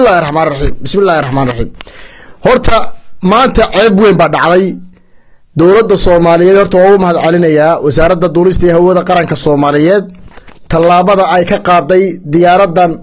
bismillahi raxmaan raxiim bismillahi raxmaan raxiim horta maanta ceeb weyn baa dhacday dowladda soomaaliyeed horta waa u mahad celinayaa wasaaradda duulista iyo hawada qaranka soomaaliyeed tallaabada ay ka qaaday diyaaradan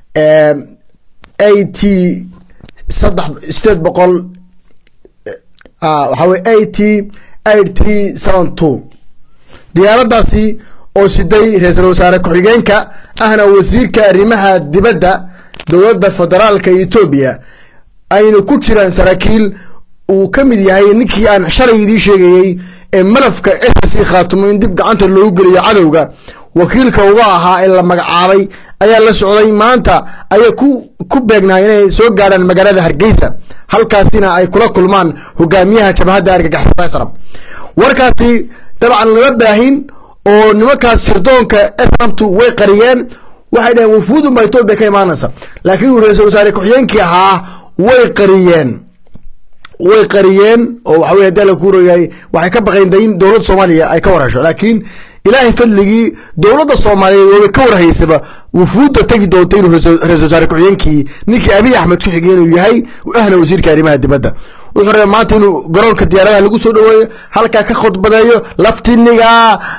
a t saddex sideed boqol waxaa wey a t eight three seven two diyaaradaasi oo siday ra-iisul wasaare ku-xigeenka ahna wasiirka arrimaha dibadda dowladda federaalka etoobiya ayna ku jiraan saraakiil uu ka mid yahay ninkii aan shalay idiin sheegayey ee malafka ss khaatumo in dib gacanta loogu geliyo cadowga wakiilka uga ahaa ee la magacaabay ayaa la socday maanta ayay ku ku beegnaa inay soo gaadhaan magaalada hargeysa halkaasina ay kula kulmaan hogaamiyaha jabhadda argagaxisada sram warkaasi dabcan lama baahin oo nimankaas sirdoonka sramtu way qariyeen waxay dhaheen wufuudun baa etoobiya ka imaanaysa laakiin uu ra-iisul wasaare ku-xigeenkii ahaa way qariyeen way qariyeen oo waxa wey hadii la kuurayahay waxay ka baqeen dayn dowladda soomaaliya ay ka warhesho laakiin ilaahay fadligii dowladda soomaaliyeed waba ka warhaysaba wufuudda tegi doonta inuu ra-isul wasaare ku-xigeenkii ninkii abiy axmed ku xigay inuu yahay ahna wasiirka arrimaha dibadda wuxuu rabay maanta inuu garoonka diyaaradaha lagu soo dhaweeyo halkaa ka khudbadeeyo laftiniga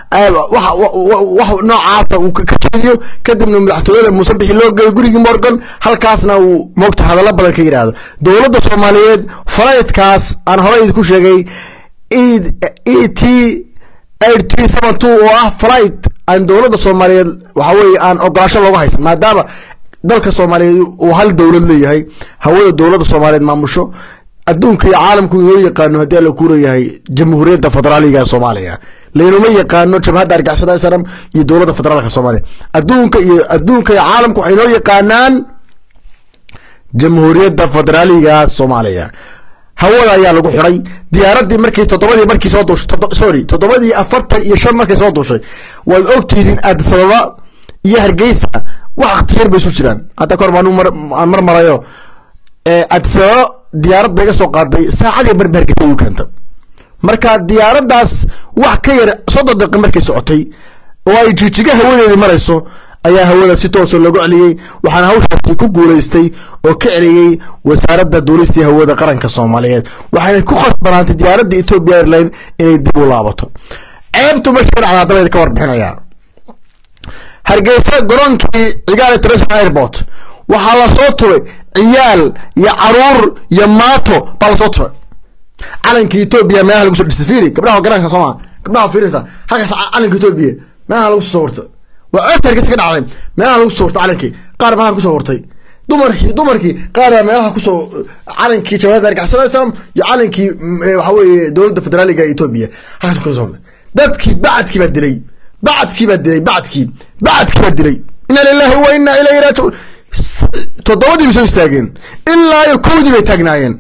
wax noocaasa uu ka jeediyo kadibna madaxtooyada muuse bixi loo geeyo gurigii morgan halkaasna uu moogta hadallo badan ka yidhaahdo dowladda soomaaliyeed falaydkaas aan horey idinku sheegay e t eight three seven two oo ah flight aan dowladda soomaaliyeed waxa weye aan ogolaasho looga haysan maadaama dalka soomaaliyeed uu hal dowlad leeyahay hawada dowladda soomaaliyeed maamusho adduunka iyo caalamku inoo yaqaano haddii ala kuurayahay jamhuuriyadda federaaliga ee soomaaliya laynuma yaqaano jabhadda argixisada sram iyo dowladda federaalka soomaaliya adduunka iyo adduunka iyo caalamku waxay inoo yaqaanaan jamhuuriyadda federaaliga soomaaliya hawada ayaa lagu xiday diyaaradii markii toddobadii markii soo duushay sorry toddobadii afartan iyo shan markay soo duushay waad ogtihiin addis ababa iyo hargeysa wax akhtiyar bay isu jiraan hadda kahor baan mar marayo addis ababa diyaaradda iga soo qaaday saacadii barba hargeysa igu keenta marka diyaaraddaas wax ka yar soddon daqiiq markay socotay oo ay jijiga hawadeedii marayso ayaa hawada si toosa loogu celiyey waxaana hawshaasi ku guulaystay oo ka celiyey wasaaradda duulistii hawada qaranka soomaaliyeed waxayna ku khasbanaantay diyaaradda ethoopia airline inay dib u laabato ceebtu meesha ka dhacdaa dabeed ka warbixinaya hargeysa garoonkii cigaal international airport waxaa lasoo tubay ciyaal iyo caruur iyo maato baa lasoo tubay calanka ethoopia meelaha lagu soo dhistay fiiri gabdhaha garanka sooma gabdhaha fiirinsa halkaas calanka ethoopia meelaha lagu soo sawirtay waa ceebta hargeysa ka dhacday meelaha lagu soo hortay calankii qaar meelaha kusoo hortay dumarkii dumarkii qaar baa meelaha kusoo calankii jabhada argixisada islam iyo calankii waxa weeye dowladda federaaliga etoobiya halkaas kusoo hortay dadkii bacadkii baa dilay bacadkii baa dilay bacadkii bacadkii baa dilay inna lillahi wa inna ilayhi raajicuun toddobadii bay soo istaageen ilaa iyo kowdii bay taagnaayeen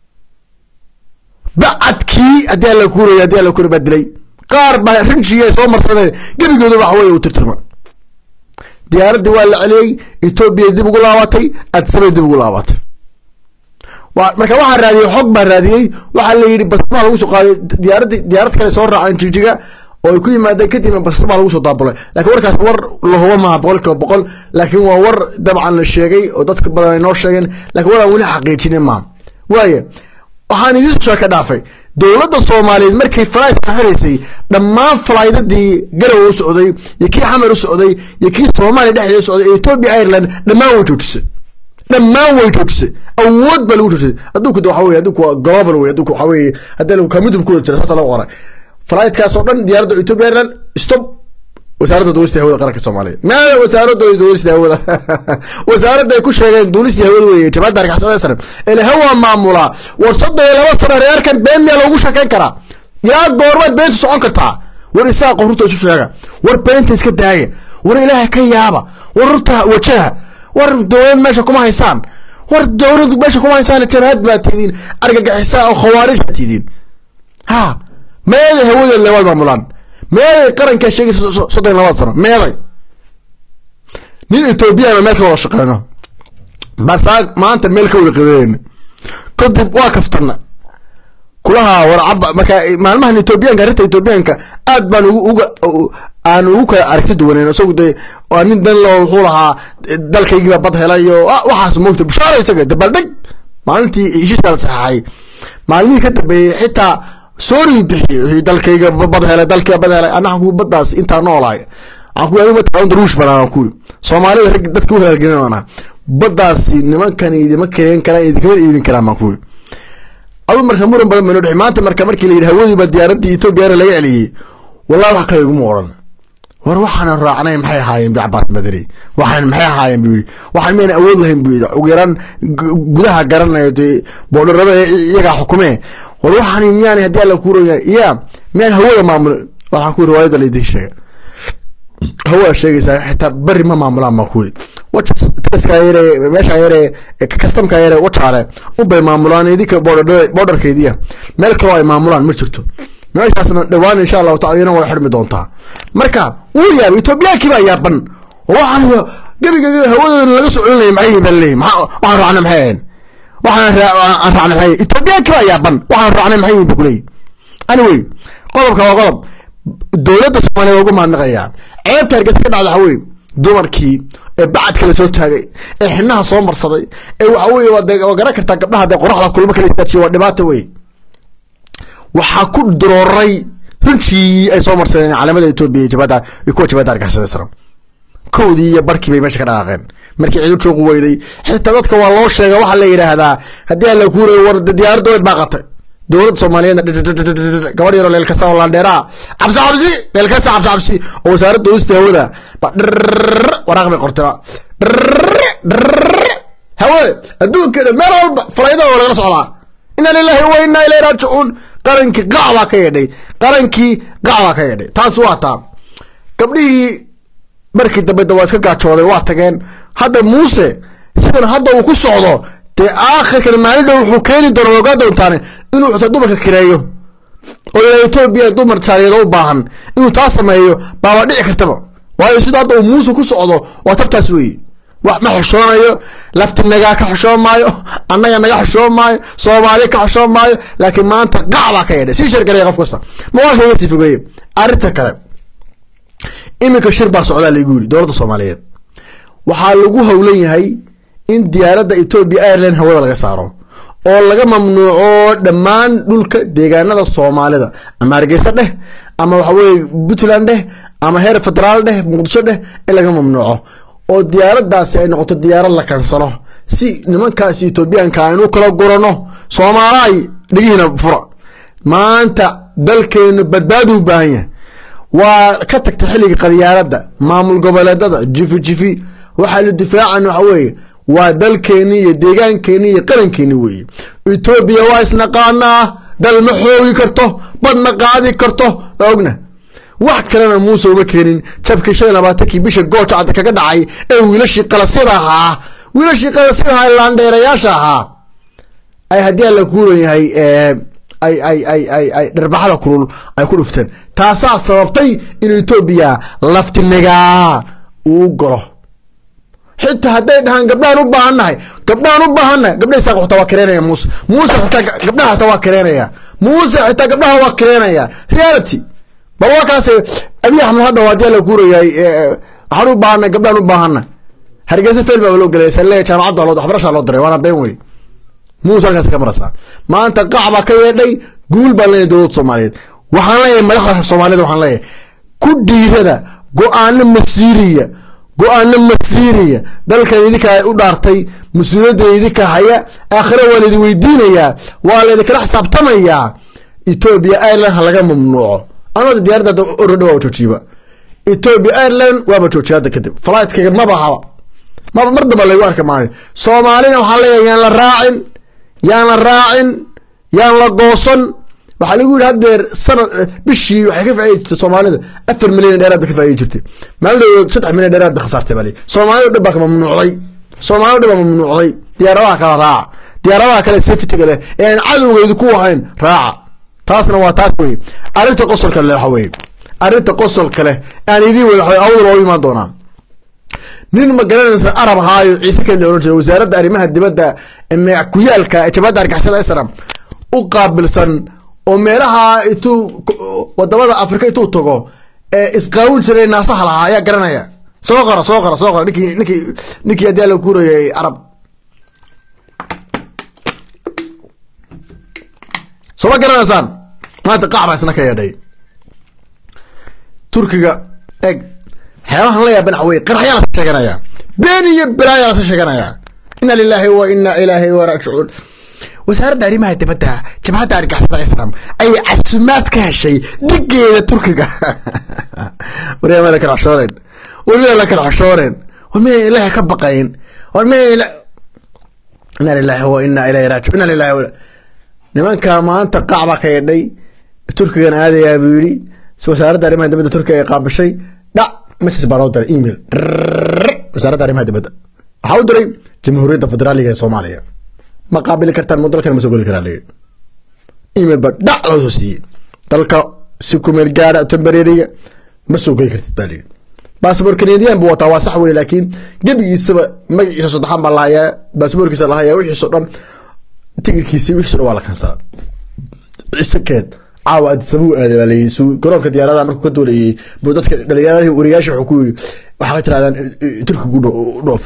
bacadkii haddii alla kuuraya haddii alla kuuraya baa dilay qaar baa rinjiya soo marsadeen gebigooda waxa weye uu tirtirma diyaaraddii waa la celiyey etoobiya dib ugu laabatay addisabay dib ugu laabatay marka waxaa raadiyey xog baa raadiyey waxaa la yidhi basmaa lagu soo qaaday diyaaraddi diyaarad kale soo raaceen jijiga oo ay ku yimaadeen kadibna basmaa lagu soo daabulay lakin warkaas war la hubo maaha boqol kiiba boqol laakiin waa war dabcan la sheegay oo dadka badan ay noo sheegeen lakin war aan weli xaqiijinin maaha waaye waxaan idiin sheeka dhaafay dowladda soomaaliyeed markay flytka xiraysay dhammaan falaydadii garow u socday iyo kii xamar u socday iyo kii soomaaliya dhexdeeda u socday ethoopia ireland dhammaan way joojisay dhammaan way joojisay awood baa lagu joojisay adduunku waxa weye adduunku waa global wey adduunku waxa weye haddii lagu kamidub ku wada jira saasa lagu qoray flightkaas oo dhan diyaaradda ethoopia ireland stop wasaaradda duulista hawada qaranka soomaaliyeed maada wasaaradda duulista hawada wasaaradda ay ku sheegeen duulista hawada weeye jabhadda argixisada sare ele hawa maamulaa war soddon iyo laba sano reerkan been miyaa loogu sheekeyn karaa ilaa goormaad beenta socon kartaa war isaa qorurta isu sheega war beenta iska daaya war ilaaha ka yaaba war rurta wajaha war dowlad meesha kuma haysaan war dowlad meesha kuma haysaan jabhad baa tidiin argagixisa oo khawaarij baa tidiin ha meeday hawada lewaad maamulaan meeday qarankaa sheegaysa soddon iyo labada sano meeday nin etoobiyana meel ka wada shaqeyno masaa maanta meel ka wada qadeyna kadib waa kaftana kulaha warcaba marka maalmahan etoobiyaanka arrinta etoobiyaanka aad baan uga aan ugu kala aragti duwaneyn isagu dee waa nin dan lo wuxuu lahaa dalkaygiiba bad helay oo waxaas moogta bushaaro isaga dabaldeg maalintii heshiiska la saxaxay maalmihii ka dambeeyey xitaa soori bixiyey dalkayga bad helay dalkayga bad helay anaa ku baddaas intaa noolahay waxaan ku adigu mataa daruush banaan ku soomaalida rag dadka u halgelin baddaasi nimankani idima keen karaan idinkama iibin karaan baan ku yiri adu marka muran badan bayno dhexi maanta marka markii la yidhi hawadiiba diyaaradii etoobiya laga celiyey wallahi wax kale iguma odhan war waxaanan raacnay maxay ahaayeen bi cabaas madani waxaan maxay ahaayeen buu yidhi waxaan mayna awood lahayn buu yidhi ugu yaraan gudaha garanayo dee boodharada iyagaa xukumee war waxaan miyaan haddii alla kuuraya ya miyaan hawada maamul waxaan ku yiri riwaayada laydin sheega hawaa sheegaysaa xitaa beri ma maamulaan baan ku yiri wajaska yare meesha yare kastamka yare wajaale unbay maamulaan idinka boodharkeediya meel kaloo ay maamulaan ma jirto meeshaasna dhawaan insha allahu taala iyana way xidhmi doontaa marka wuu yaabay etoobiyaankii baa yaaban oo waxaan gebiga hawadooda laga soo celinaya maxay yihin baa leeyahy waxaan raacnay maxay ahayn waxaan aan raacnay maxay etoobiyaankii baa yaaban waxaan raacnay maxay yihin bu kuleeyahy anyway qodobka waa qodob dowladda soomaaliyeed ugu mahadnaqayaa ceebta hargeysa ka dhacda waxa weye dumarkii ee bacadka la soo taagay ee xinaha soo marsaday ee waxa weye waa garan kartaa gabdhaha dee qoraxda kulmo kala istaajiya waa dhibaato wey waxaa ku durooray runtii ay soo marsadeen caalamada etoobiya iyo jabada iyo kuwa jabada argixisada sara kowdii iyo barkii bay meesha ka dhaqaaqeen markii ciidu joogu weyday xitaa dadka waa loo sheega waxaa la yidhaahdaa haddii alla kuuray war diyaaradda way baaqatay dowladda soomaaliyeedna gabadh yaroo leelkasa oo laandheeraa cabsi cabsi leelkasa cabsi cabsi oo wasaaradda ulista hawada ba dhirr waraaq bay qortay hawada adduunkeena meel walba falayda oo lagala socdaa ina lilahi wa inaa ilayhi raajicuun qarankii qac baa ka yeedhay qarankii qac baa ka yeedhay taas waa taa gabdhihii markii dambe da waa iska gaajooday waa tageen hadda muuse sidan hadda uu ku socdo dee aakhirkan maalin dhow wuxuu keeni doona waa ogaa doontaane inuu xitaa dumarka kireeyo oo ilaa etoobiya dumar jaaliyado u baahan inuu taa sameeyo baaba dhici kartaba waayo sida hadda uu muuse ku socdo waa tabtaas weeye wax ma xishoonayo lafti nagaa ka xishoon maayo annaga naga xishoon maayo soomaali ka xishoon maayo laakiin maanta qac baa ka yeedhay sii shargaraya qof kasta mawaalka iga sii fogeeye arrinta kale iminka shir baa socdaa laygu yiri dowladda soomaaliyeed waxaa lagu howlan yahay in diyaaradda etoobiya ireland hawada laga saaro oo laga mamnuuco dhammaan dhulka deegaanada soomaalida ama hargeysa dheh ama waxa weye puntland dheh ama heer federaal dheh muqdisho dheh in laga mamnuuco oo diyaaradaasi ay noqoto diyaarad la kansalo si nimankaas etoobiyaanka aynu kala gurano soomaalaay dhigihiina fura maanta dalkeenu badbaadu u baahan yahay waa ka tagtay xilligii qabyaaladda maamul goboleedada jifi jifi waxaa la difaacan waxa weeye waa dalkeeni iyo deegaankeeni iyo qarankeeni weeye etoobiya waa isnaqaanaa dal ma xoogi karto bad ma qaadi karto waa ogna wax kalena muuse uma keenin jabkii shan iyo labaatankii bisha gooja cadda kaga dhacay ee wiilashii qalasyada ahaa wiilashii qalasyada ahaa laandheerayaasha ahaa ay haddii aan la kuuran yahay ay ay ay ay ay dharbaxada kulul ay ku dhufteen taasaa sababtay in etoobiya laftinigaa uu galo xitaa hadday dhahaan gabdhahan u baahannahay gabdhahan u baahannahay gabdha isaaq xitaa waa kareenaya muuse muuse xitaa gabdhaha xitaa waa kareenaya muuse xitaa gabdhaha waa kareenaya reality bal waa kaas abiy axmed hadha haddii la kuurayahay waxaan u baahanay gabdhaan u baahana hargeysa fail baa loo gelay sale jaamacadda loo waxbarashaa loo diray waana been wey muuse halkaas ka marasa maanta qac baa ka yeedhay guul baan leeyahay dowladda soomaaliyeed waxaan leeyahay madaxda soomaaliyed waxaan leeyahay ku dhiirada go-aano masiiriya go-aano masiiriya dalkan idinka u dhaartay mas-uuliyadda idinka haya aakhire waa laydin weydiinayaa waa laydinkala xisaabtamayaa etoobiya ireland ha laga mamnuuco anooda diyaaradda orada waa joojiiba etoobiya ireland waaba joojiya hadda kadib flightkaga maba haba maba mar damba laygu arki maayo soomaalina waxaan leeyahay yaan la raacin yaan la raacin yaan la goosan waxaa lagu yidhi haddeer sanad bishii waxay ka faaidi jirtay soomaalida afar milyan dheeraad bay ka faaidi jirtay maalin saddex milyan dheeraad bay khasaartay baa leeyahy soomaalida dhan baa ka mamnuucday soomaalida dhan baa mamnuucday diyaaradaha kala raaca diyaaradaha kale safetiga leh ee aan cadowgeedu ku ahayn raaca taasna waa taas wey arrinta qosolka le waxa weye arrinta qosolka leh aan idiin wada waxa awdal oo imaan doonaa nin ma garanaysa arab ahaayo ciise keli ohan jira wasaaradda arrimaha dibadda kuyaalka ee jabadda argixisada islam u qaabilsan oo meelaha intuu wadamada afrika intuu tago ee isqaawin jiray naasaha lahaa ayaa garanaya soo qora soo qora soo qora ninkii ninkii ninkii haddii la kuurayay carab soo ma garanaysaan maanta qac baa isna ka yeedhay turkiga eg waxyaabahan la yaaban waxa weye qaraxyaa lasa sheeganaya been iyo balaayaa lasa sheeganaya ina lilaahi wa ina ilaahi wa raajicuun wasaaradda arrimaha dibadda jabhadda argixisada islam ayay casumaad ka heshay dhigeeda turkiga waryaa ma la kala xashooreen war miyaa la kala xashooreen war miyaa ilaahay ka baqayn war miyaa ila ina lilaahi wa ina ilaahi raajicuun ina lilaahi wa nimanka maanta qac baa ka yeedhay turkigan aadayaa buu yidhi wasaaradda arrimaha dibadda turkiga ay qaabishay dhac message baa loo diray email wasaaradda arrimaha dibadda waxaa u diray jamhuuriyadda federaaliga ee soomaaliya ma qaabili kartaan mo dalkan ma soo geli karaa layidhi email baa dhac loo soo siiyey dalka si kumeel gaara tembareeriga ma soo geli kartid baa layidhi baasabor canadian buu wataa waa sax wey laakiin gebigiisaba magaciisa saddexaan baa lahayaa baasaboorkiisa lahayaa wixiiso dhan tigirkiisi wixiiso dhan waa la kansala cisekeed caawa adisabuu aaday baa layidhi su garoonka diyaaradaha markuu ka doolayay buu dadka dhalinyarada wariyaasha wuxuu ku yidhi waxaa tirahdaan turkigu dhoof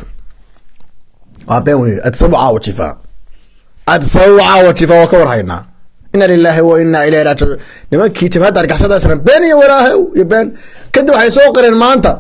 waa been wey adisabuu caawa jifaa adisabuu caawa jifaa waa ka war haynaa ina lilaahi wa ina ilayhi raajicuun nimankii jabhadda argixisada islam been iyo walaahow iyo been kadib waxay soo qoreen maanta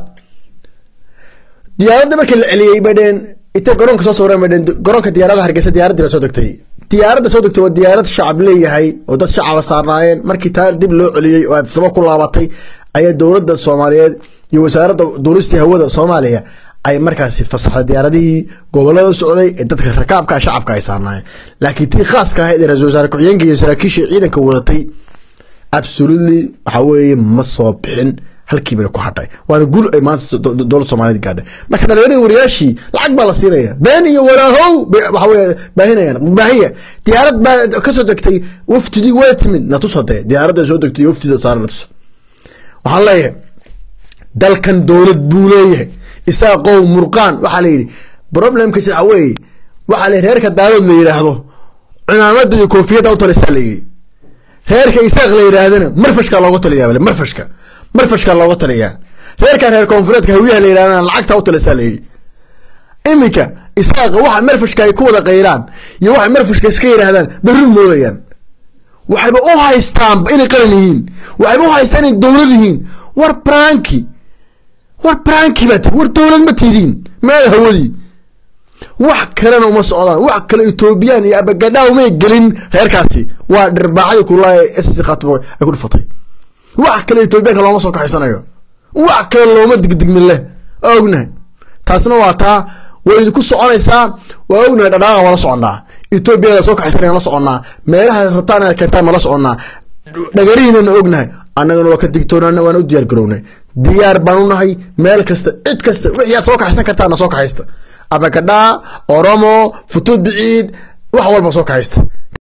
diyaaradda markii la celiyey bay dheen intay garoonka soo sawireen bay dheen garoonka diyaaradaha hargeysa diyaaraddii baa soo degtay diyaaradda soo degtay waa diyaarad shacab leeyahay oo dad shacaba saarnaayeen markii taa dib loo celiyey oo aadisaba ku laabatay ayaa dowladda soomaaliyeed iyo wasaaradda duuristii hawada soomaaliya ay markaasi fasaxday diyaaradihii gobolada socday ee dadka rakaabka shacabka ay saarnaayeen laakiin tii khaaska ahayd ee ra-isul wasaare ku-xigeenka iyo saraakiisha ciidanka wadatay absolutely waxa weeye ma soo bixin halkiibana ku hadhay waana gul ay maanta dowladda soomaaliyed gaadhay marka dhalinyarada wariyaashii lacag baa la siinaya been iyo walaahow waxa weye baahinayaan baahiya diyaarad baa kasoo degtay waftidii waa timid natus hadee diyaaradda soo degtay waftida saara natus waxaan leeyahay dalkan dowlad buu leeyahay isaaqow murqaan waxaa la yidhi problemkiisa waxa weeye waxaa la reerka daalood la yidhaahdo cimaamada iyo koofiyadda u talisaa la yidhi reerka isaaq la yidhaahdana marfashka looga taliyaa marfashka marfashka looga taliyaa reerka reer koonfureedka hawiyaha la yidhahdana lacagta u talisaa la yidhi iminka isaaqa waxa marfashka ay ku wada qaylaan iyo waxay marfashka iska yidhaahdaan berri moodayaan waxayba u haystaan inay qalan yihiin waxayba u haystaan inay dowlad yihiin war branki war branki baa tii war dowlad ma tidiin meeda hawadii wax kalena uma socdaan wax kale etoobiyaan iyo abagadhaa umay gelin reerkaasi waa dhirbaaxadii kulaa ss khatbo ay ku dhufatay wax kale etoobiyaanka looma soo kaxaysanayo wax kale looma digdigmin leh waa ognahay taasna waa taa way idinku soconaysaa waa ognahay dhadhaaqa waa la soconnaa etoobiyada soo kaxaysanaya la soconnaa meelaha rabtaan inaad keentaan ma la soconnaa dhagarihiinana ognahay annagana waa ka digtoonaana waana u diyaar garownay diyaar baan u nahay meel kasta cid kasta wixii aad soo kaxaysan kartaana soo kaxaysta abagadhaa oromo futuud biciid wax walba soo kaxaysta